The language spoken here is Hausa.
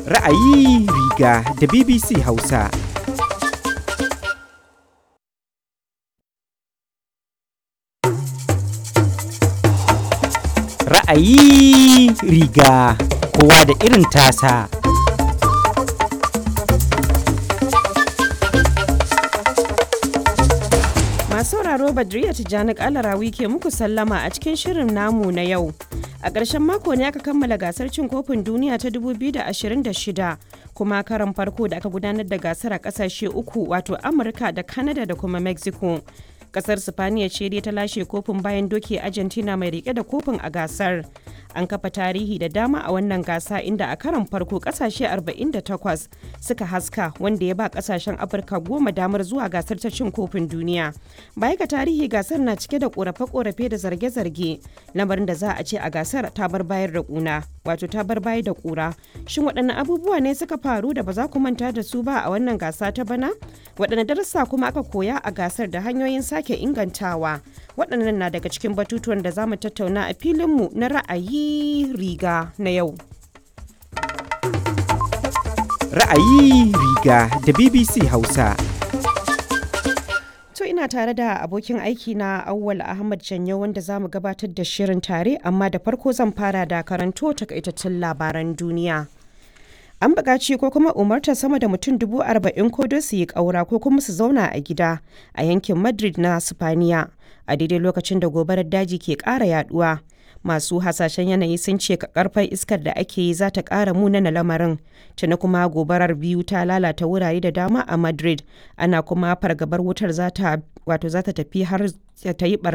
Ra'ayi riga da BBC Hausa. Ra'ayi riga kowa da irin tasa. Masu sauraro Badriya Tijjani Kalarawi ke muku sallama a cikin shirin namu na yau. A ƙarshen mako ne aka kammala gasar cin kofin duniya ta 2026 kuma karan farko da aka gudanar da gasar a ƙasashe uku wato Amurka da Canada da kuma Mexico. Ƙasar Sifaniya ce dai ta lashe kofin bayan doke Argentina mai rike da kofin a gasar. An kafa tarihi da dama a wannan gasa inda a karan farko ƙasashe 48 suka haska wanda ya ba ƙasashen Afirka goma damar zuwa gasar ta cin kofin duniya. Baya ga tarihi gasar na cike da ƙorafe-ƙorafe da zarge-zarge lamarin da za a ce a gasar ta bar bayar da ƙuna wato ta bar bayar da ƙura. Shin waɗanne abubuwa ne suka faru da ba za ku manta da su ba a wannan gasa ta bana? Waɗanne darussa kuma aka koya a gasar da hanyoyin sake ingantawa? Waɗannan na daga cikin batutuwan da za mu tattauna a filinmu na ra'ayi riga na yau. Ra'ayi riga da BBC Hausa. To ina tare da abokin aiki na Awwal Ahmad Janyo wanda za mu gabatar da shirin tare amma da farko zan fara da karanto takaitattun labaran duniya. An buƙaci ko kuma umartar sama da mutum dubu arba'in ko don su yi ƙaura ko kuma su zauna a gida a yankin Madrid na Sifaniya a daidai lokacin da gobarar daji ke ƙara yaduwa. Masu hasashen yanayi sun ce karfar iskar da ake yi za ta ƙara munana lamarin. Tuni kuma gobarar biyu ta lalata wurare da dama a Madrid. Ana kuma fargabar wutar za ta wato za ta tafi har ta yi